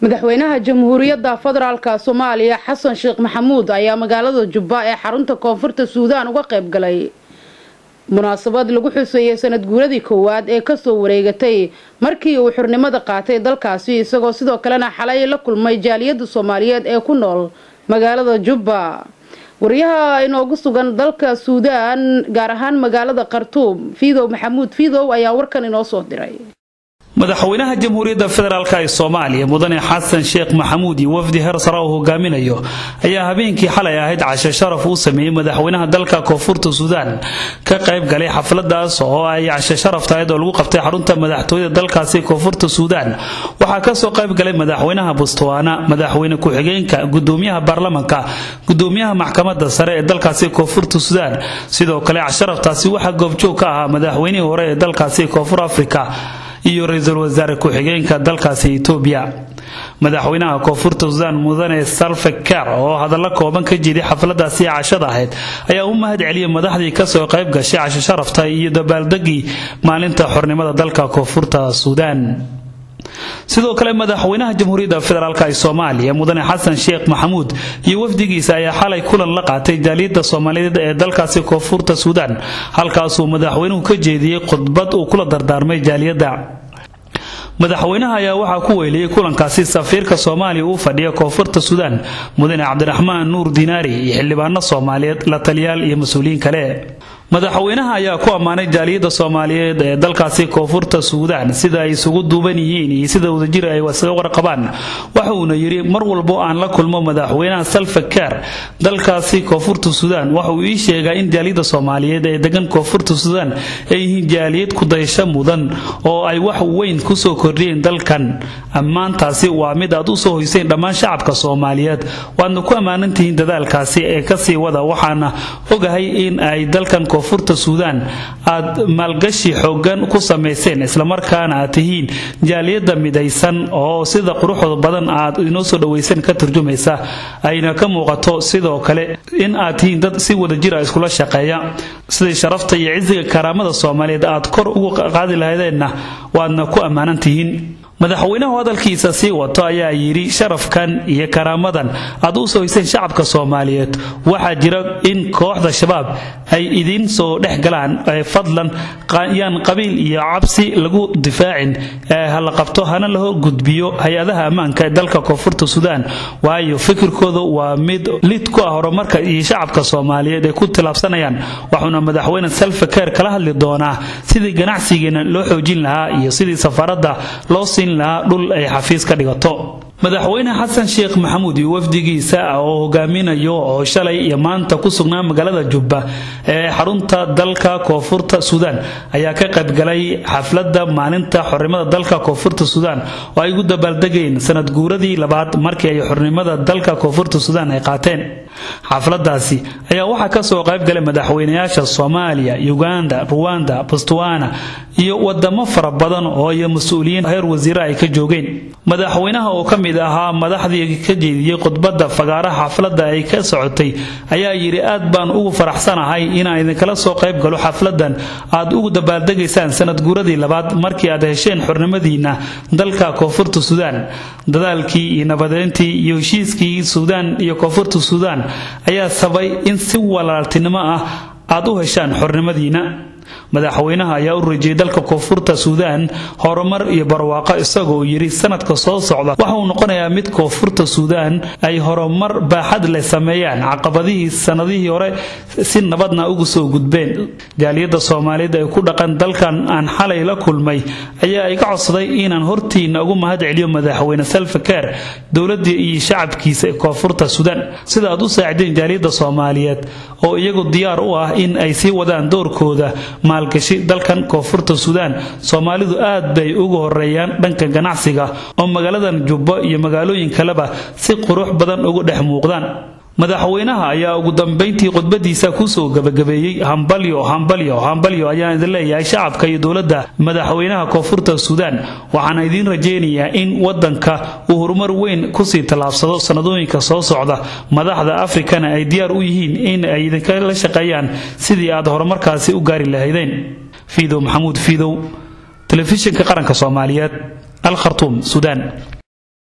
madaxweynaha jamhuuriyadda federaalk soomaaliya xasan sheekh maxamuud ayaa magaalada jubba ee xarunta koonfurta suudaan uga qayb galay munaasabad lagu xuseeyay sanad guuradii koowaad ee kasoo wareegatay markii uu xurnimada qaatay dalkaasi isagoo sidoo kalena xalay la kulmay jaaliyada soomaaliyeed ee ku nool magaalada jubba wariyaha inoogu sugan dalka suudaan gaar ahaan magaalada khartuum fiidow maxamuud fiidow ayaa warkan inoo soo diray madaxweynaha jamhuuriyadda federaalk ee soomaaliya mudane xasan sheekh maxamuud iyo wafdi heer sare uu hogaaminayo ayaa habeenkii xalay ahayd cashe sharaf uu sameeyey madaxweynaha dalka koonfurta suudaan ka qayb galay xafladaas oo ay cashe sharaf tahayd oo lagu qabtay xarunta madaxtooyada dalkaasi koonfurta suudaan waxaa kasoo qayb galay madaxweynaha bustuwaana madaxweyne ku-xigeenka gudoomiyaha baarlamanka gudoomiyaha maxkamada sare ee dalkaasi koonfurta suudaan sidoo kale casharaftaasi waxaa goobjoog ka ahaa madaxweynihii hore ee dalkaasi koonfur afrika iyo ra-iisul wasaare ku-xigeenka dalkaasi etoobiya madaxweynaha koonfurta suudaan mudane salve ker oo hadallo kooban ka jeeday xafladaasi cashada ahayd ayaa u mahad celiyay madaxdii kasoo qayb gashay casho sharafta iyo dabaaldegii maalinta xornimada dalka koonfurta suudaan sidoo kale madaxweynaha jamhuuriyadda federaalk ee soomaaliya mudane xasan sheekh maxamuud iyo wafdigiisa ayaa xalay kulan la qaatay jaaliyadda soomaaliyeed ee dalkaasi koonfurta suudaan halkaasuu madaxweynuhu ka jeediyey khudbad uu kula dardaarmay jaaliyadda madaxweynaha ayaa waxaa ku weyliyey kulankaasi safiirka soomaaliya uu fadhiya koonfurta suudaan mudane cabdiraxmaan nuur dinaari iyo xildhibaano soomaaliyeed la taliyaal iyo mas-uuliyiin kale madaxweynaha ayaa ku ammaanay jaaliyadda soomaaliyeed ee dalkaasi koonfurta suudaan sida ay isugu duuban yihiin iyo sida wadajir ay isaga warqabaan waxa uuna yidhi mar walbo aan la kulmo madaxweynaha salve ker dalkaasi koonfurta suudaan waxa uu ii sheegaa in jaaliyadda soomaaliyeed ee degan koonfurta suudaan ay yihiin jaaliyad kudayasho mudan oo ay wax weyn kusoo kordhiyeen dalkan ammaantaasi waa mid aad u soo hoyseen dhammaan shacabka soomaaliyeed waadna ku ammaanantihiin dadaalkaasi ee kasii wada waxaana ogahay in ay dalkan koonfurta suudaan aad maalgashi xoogan ku samayseen islamarkaana aad tihiin jaaliyadda midaysan oo sida quruxda badan aad inoo soo dhawayseen ka turjumaysa ayna ka muuqato sidoo kale in aad tihiin dad si wadajira iskula shaqeeya sidai sharafta iyo cisiga karaamada soomaaliyeed aad kor ugu qaadi lahaydeenna waadna ku ammaanan tihiin madaxweynahu hadalkiisa sii wato ayaa yidhi sharafkan iyo karaamadan aad u soo hoyseen shacabka soomaaliyeed waxaa jira in kooxda shabaab ay idiin soo dhex galaan fadlan yaan qabiil iyo cabsi lagu difaacin ee hala qabto hana la horgudbiyo hay-adaha ammaanka ee dalka koonfurta suudaan waayo fikirkooda waa mid lid ku ah horumarka iyo shacabka soomaaliyeed ay ku tilaabsanayaan waxuuna madaxweyne salve ker kala hadli doonaa sidii ganacsigeena loo xoojin lahaa iyo sidii safaradda loo siin lahaa dhul ay xafiis ka dhigato madaxweyne xasan sheekh maxamuud iyo wafdigiisa oo hogaaminayo oo shalay iyo maanta ku sugnaa magaalada jubba ee xarunta dalka koonfurta suudaan ayaa ka qaybgalay xafladda maalinta xornimada dalka koonfurta suudaan oo ay ugu dabaaldegeen sanad guuradii labaad markii ay xornimada dalka koonfurta suudaan ay qaateen xafladaasi ayaa waxaa kasoo qaybgalay madaxweynayaasha soomaaliya uganda ruwanda botswana iyo wadamo fara badan oo iyo mas-uuliyiin heer wasiire ay ka joogeen madaxweynaha oo ka mid ahaa madaxdii ka jeediyey khudbadda fagaaraha xafladda ay ka socotay ayaa yidhi aad baan ugu faraxsanahay inaan idinkala soo qayb galo xafladan aad ugu dabaaldegaysaan sanad guuradii labaad markii aad hesheen xornimadiina dalka koonfurta suudaan dadaalkii iyo nabadeyntii iyo heshiiskii suudaan iyo koonfurta suudaan ayaa sabay in si walaaltinimo ah aad u heshaan xornimadiina madaxweynaha ayaa u rajiyay dalka koonfurta suudaan horumar iyo barwaaqo isagoo yidhi sanadka soo socda waxa uu noqonayaa mid koonfurta suudaan ay horumar baaxad leh sameeyaan caqabadihii sanadihii hore si nabadna ugu soo gudbeen jaaliyadda soomaaliyeed ee ku dhaqan dalkan aan xalay la kulmay ayaa iga codsaday inaan hortiina ugu mahad celiyo madaxweyne salve ker dowladii iyo shacabkiisa koonfurta suudaan sida aad u saacideen jaaliyadda soomaaliyeed oo iyagu diyaar u ah in ay sii wadaan doorkooda maalgashi dalkan koonfurta suudaan soomaalidu aad bay ugu horeeyaan dhanka ganacsiga oo magaaladan jubbo iyo magaalooyin kaleba si qurux badan uga dhex muuqdaan madaxweynaha ayaa ugu dambayntii khudbadiisa kusoo gabagabeeyey hambalyo hambalyo hambalyo ayaan idin leeyahay shacabka iyo dowladda madaxweynaha koonfurta suudaan waxaana idiin rajaynayaa in wadanka uu horumar weyn kusii tallaabsado sanadooyinka soo socda madaxda afrikana ay diyaar u yihiin in ay idinkala shaqeeyaan sidii aad horumarkaasi u gaari lahaydeen fiidow maxamuud fiidow telefishinka qaranka soomaaliyeed al khartuum suudaan